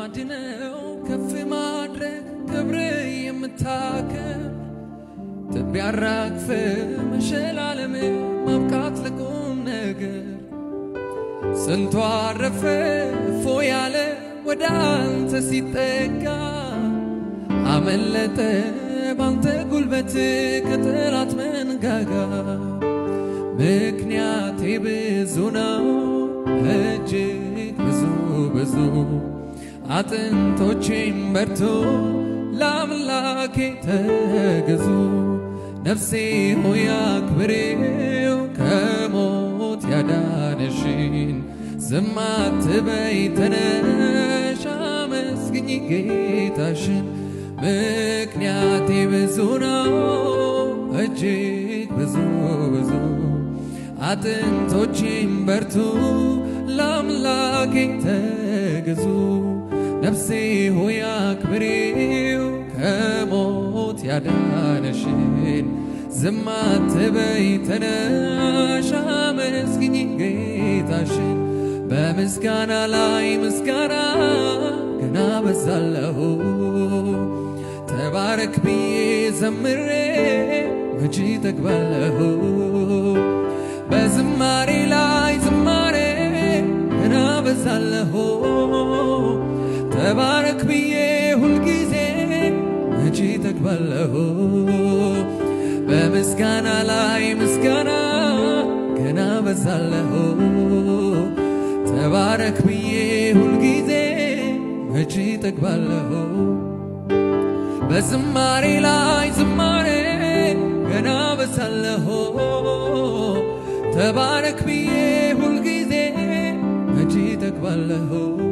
ልማድነው ከፍ ማድረግ ክብር የምታከብር ትቢያ አራግፈ መሸላለም ማብቃት ለቁም ነገር ስንቱ አረፈ እፎ ያለ ወደ አንተ ሲጠጋ አመለጠ ባንተ ጉልበት ከጠላት መንጋጋ ምክንያቴ ብዙ ነው እጅግ ብዙ ብዙ አጥንቶቼም በርቶ ለአምላኬ ተገዙ ነፍሴ ሆይ አክብሬው ከሞት ያዳነሽን ዝም አትበይ ተነሽ አመስግኝ ጌታሽን ምክንያቴ ብዙ ነው እጅግ ብዙ ብዙ አጥንቶቼም በርቱ ለአምላኬ ተገዙ ነፍሴ ሆይ አክብሬው ከሞት ያዳነሽን ዝም አትበይ ተነሽ አመስግኝ ጌታሽን በምስጋና ላይ ምስጋና ገና በዛለሁ ተባረክ ብዬ ዘምሬ መቼ ጠግባለሁ በዝማሬ ላይ ዝማሬ ገና በዛለሁ ተባረክ ብዬ ሁልጊዜ መቼ ጠግባለሁ በምስጋና ላይ ምስጋና ገና በዛለሁ ተባረክ ብዬ ሁልጊዜ መቼ ጠግባለሁ በዝማሬ ላይ ዝማሬ ገና በዛለሁ ተባረክ ብዬ ሁልጊዜ መቼ ጠግባለሁ